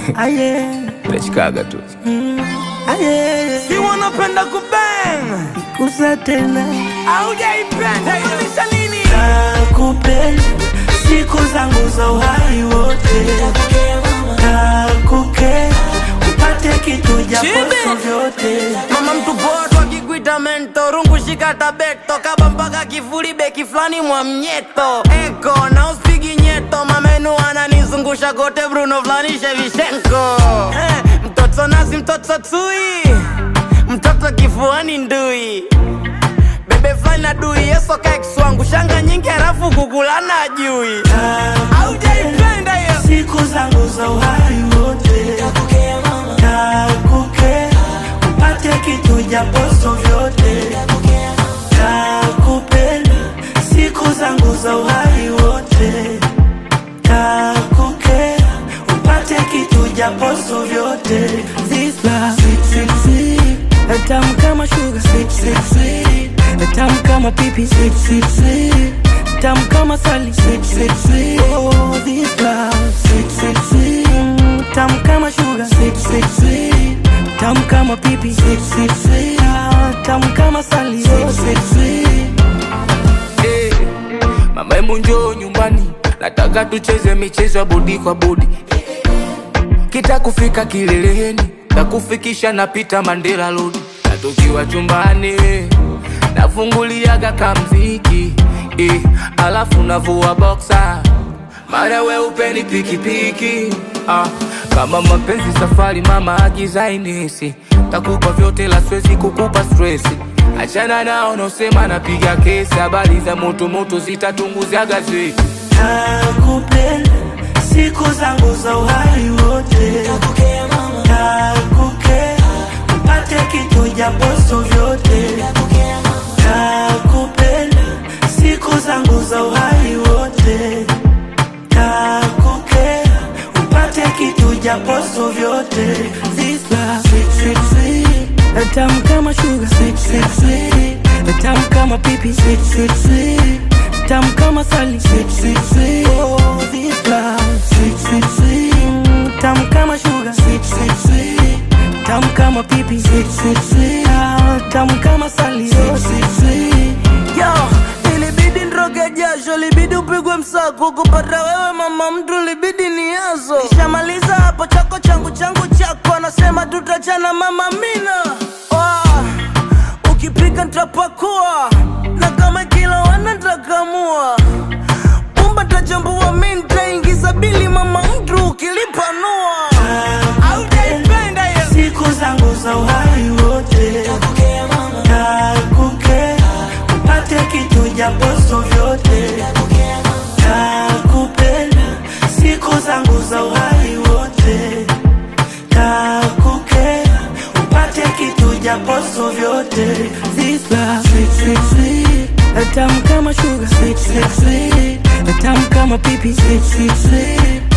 Aye, Nachikaga tu aye, Si wanapenda kubang kusa tena Haujaipenda Kumaanisha nini? nakupenda siku zangu za uhai wote, nakukea upate kitu japoso Chibi. vyote Mama mtu poto akikuita mento rungu shika tabeto kaba mpaka kifuli beki fulani mwa mnyeto eko na uspigi nyeto mamenu ananizungusha kote Bruno fulani Shevchenko eh, mtoto nazi mtoto tui mtoto kifuani ndui bebe fulani na dui yeso kaikswangu shanga nyingi halafu kukulana ajui aujaipenda hiyo siku zangu za uhai wote, nakukea upate kitu japoso vyote, nakupenda siku zangu za uhai wote, nakukea upate kitu japoso vyote. This love, sweet, sweet, sweet, tamu kama sugar, sweet, sweet, sweet, tamu kama pipi, sweet, sweet, sweet, tamu kama sali, sweet, sweet, sweet. Oh, this love, sweet, sweet, sweet, mm, tamu kama sugar, sweet, sweet, sweet, tamu kama pipi, sweet, sweet, sweet, ah, tamu kama sali, sweet, sweet, sweet. Eh, Mama hebu njoo nyumbani, nataka tucheze michezo ya bodi kwa bodi. Kita kufika kileleni, takufikisha napita Mandela Road, na tukiwa chumbani nafunguliaga kamziki eh, alafu navua boxer mara we upeni pikipiki ah, kama mapenzi safari mama agizainisi takupa vyote la swezi kukupa stresi achana nao nosema napiga kesi habari za motomoto zitatunguza gazeti Nakupenda siku zangu za uhai wote, nakukea upate kitu japoso vyote, nakupenda siku zangu za uhai wote, nakukea upate kitu japoso vyote. This love, sweet, sweet, sweet, tamu kama sugar, sweet, sweet, sweet, tamu kama pipi, sweet, sweet, sweet, tamu kama sali, sweet, sweet, sweet. Oh, this love, sweet, sweet, sweet, mm, tamu kama sugar, sweet, sweet, sweet, tamu kama pipi, sweet, sweet, sweet, ah, tamu kama sali, sweet, sweet, sweet. Yo, ilibidi nroge jasho, libidi upigwe msako kupata wewe mama mtu, libidi ni yazo. Nishamaliza hapo chako changu changu chako, anasema tutachana mama mina. Oh, ukipika nitapakua na kama kila wana nitakamua pumba tachambua, mi nitaingiza bili mama mtu ukilipanua. Haujaipenda hiyo siku zangu za uhai wote, nakukea upate kitu japoso vyote, nakupenda siku zangu za uhai wote, nakukea upate kitu japoso vyote. This love, sweet, sweet, sweet, tamu kama sugar, sweet, sweet, sweet, tamu kama pipi, sweet, sweet, sweet